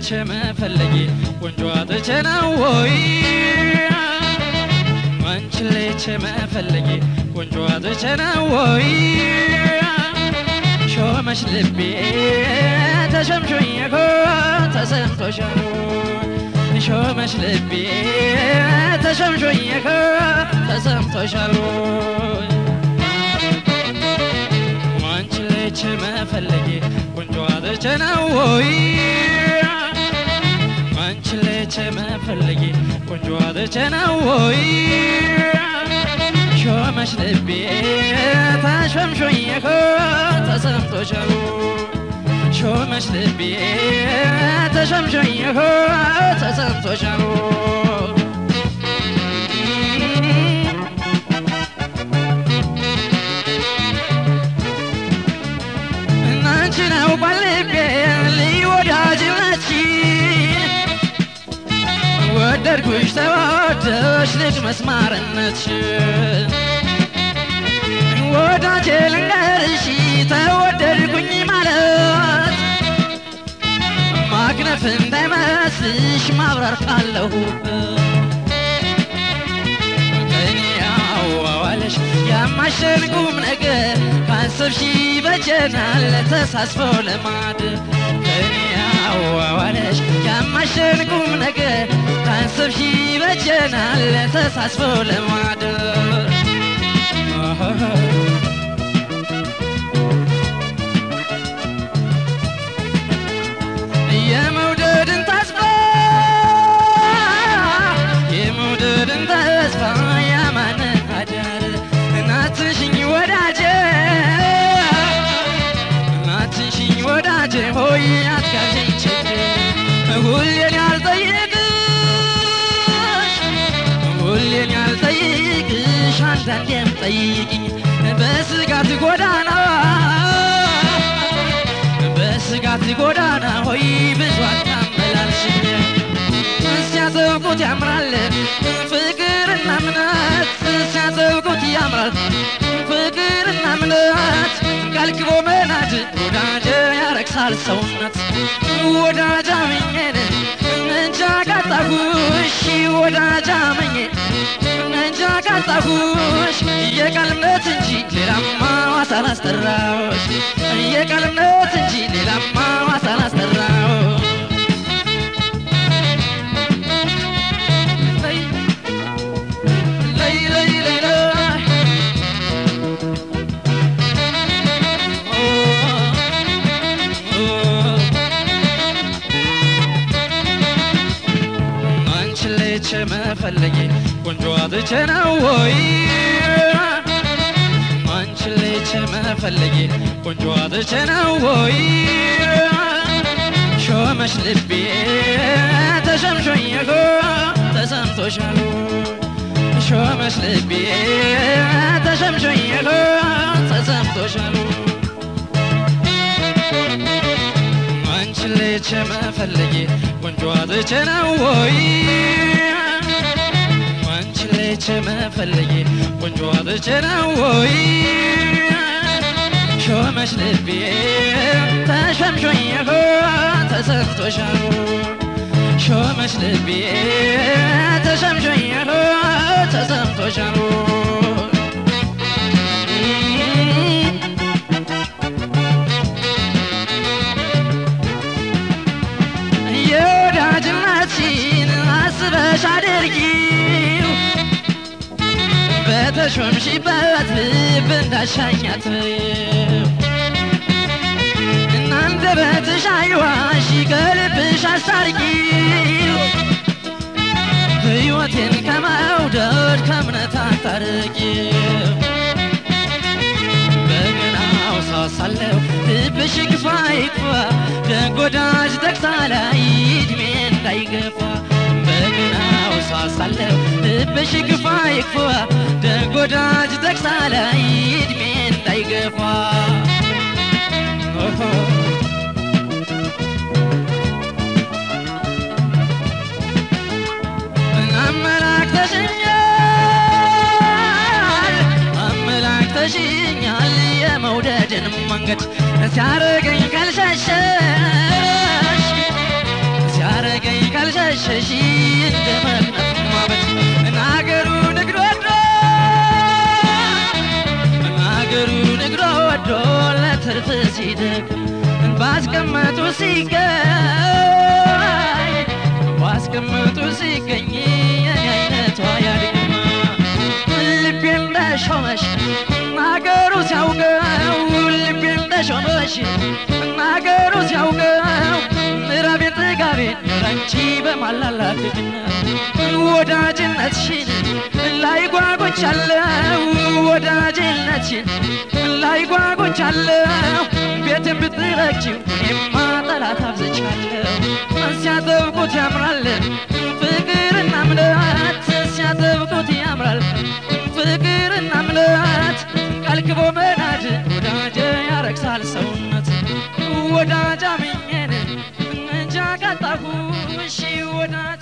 ልቼ መፈለጌ ቆንጆ አጥቼ ነው ወይ አንቺን ልቼ መፈለጌ ቆንጆ አጥቼ ነው ወይ ሾመሽ ልቤ ተሸምሾኝ እኮ ተሰምቶሻል ሾመሽ ልቤ ተሸምሾኝ እኮ ተሰምቶሻል አንቺን ልቼ መፈለጌ ቆንጆ አጥቼ ነው ወይ አንቺን ልቼ መፈለጌ ቆንጆ አጥቼ ነው ወይ ሾመሽ ልቤ ተሸምሾኝ እኮ ተሰምቶሻል ሾመሽ ልቤ ተሸምሾኝ እኮ ተሰምቶሻል እናንቺ ነው ባልቤ ልዩ ወዳጅነትሽን ወደድኩሽ ተወደሽ ልቅ መስማርነትሽን ወዳጄ ልንገርሽ ተወደድኩኝ ማለት ማግነፍ እንዳይመስልሽ ማብረር ካለሁበት እኔ አዋዋለሽ ያማሸን ቁም ነገር ካሰብሽ ይበጀናል ተሳስፎ ለማድ እኔ አዋዋለሽ ያማሸን ቁም ነገር ካሰብሽ ይበጀናል ተሳስፎ ለማደር የመውደድን ተስፋ የመውደድን ተስፋ ያማንን አዳር እናትሽኝ ወዳጄ እናትሽኝ ወዳጄ ሆይ አትጋብዥኝ ችግር ሁሌን ያልጠይቅሽ ሁሌን ያልጠይቅሽ አንዳንዴም ጠይቅኝ በስጋት ጎዳና በስጋት ጎዳና ሆይ ብዙ አታመላልሽኝ ሲያዘልቁት ያምራል ፍቅርና እምነት ሲያዘልቁት ያምራል ፍቅርና እምነት ቀልቅቦ መናድ ወዳጀ ያረክሳል ሰውነት ወዳጃ ምኜን እንጃ ካጣሁሽ ወዳጃ ምኜ እንጃ ካጣሁሽ የቀልምነት እንጂ ሌላማ ዋሳ አላስጠራሁሽ የቀልምነት እንጂ ሌላማ ዋሳ አላስጠራሁሽ ለይ ለይ ለይ ለይ ለይ ኦ ኦ አንቺን ልቼ መፈለጌ ቆንጆ አጥቼ ነው ወይ አንቺን ልቼ መፈለጌ ቆንጆ አጥቼ ነው ወይ ሾመሽ ልቤ ተሸምሾኝ እኮ ተሰምቶሻል ሾመሽ ልቤ ተሸምሾኝ እኮ ተሰምቶሻል አንቺን ልቼ መፈለጌ ቆንጆ አጥቼ ነው ወይ አንቺን ልቼ መፈለጌ ቆንጆ አጥቼ ነው ወይ ሾመሽ ልቤ ተሸምሾኝ እኮ ተሰምቶሻል ሾመሽ ልቤ ተሸምሾኝ እኮ ተሰምቶሻል የወዳጅነትሽን አስበሽ አድርጊው በተሾምሽበት ልብ እንዳሻኛት እናንደበትሽ አይዋሽ ከልብሽ አስታርቂው ሕይወቴን ከመውደድ ከእምነት አታርቂው በገናው ሳሳለው ልብሽ ግፋ ይግፋ ደግ ወዳጅ ተግሳ ላይ እድሜ እንዳይገፋ በገናው ሳሳለው ልብሽ ግፋ ይግፋ ደግ ወዳጅ ተግሳ ላይ እድሜ እንዳይገፋ ኦሆ አመላክተሽኛል አመላክተሽኛል የመውደድን መንገድ ሲያረገኝ ካልሸሸሽ አረገኝ ካልሸሸሽ እንደ መቅነፍ ማበት ናገሩ ንግድ ወዶ ናገሩ ንግድ ወዶ ለትርፍ ሲደክም ባስቀመጡ ሲገኝ ባስቀመጡ ሲገኝ የኔ አይነቷ ያድግማ ልቤ እንደሾመሽ ናገሩ ሲያውቀው ልቤ እንደሾመሽ ናገሩ ሲያውቀው ምዕራቤን ጥጋቤን ላንቺ በማላላትግና ወዳጅነትሽን ላይ ጓጎቻለው ወዳጅነትሽን ላይ ጓጎቻለው ቤትን ብትረግጪው እኔማ ጠላት አብዝቻለሁ ሲያጠብቁት ያምራል ፍቅርና እምነት ሲያጠብቁት ያምራል ፍቅርና እምነት ቀልክቦ መናድ ወዳጀ ያረግሳል ሰውነት ወዳጅ አምኜን እንጃ ቀጣሁ እሺ ወዳጅ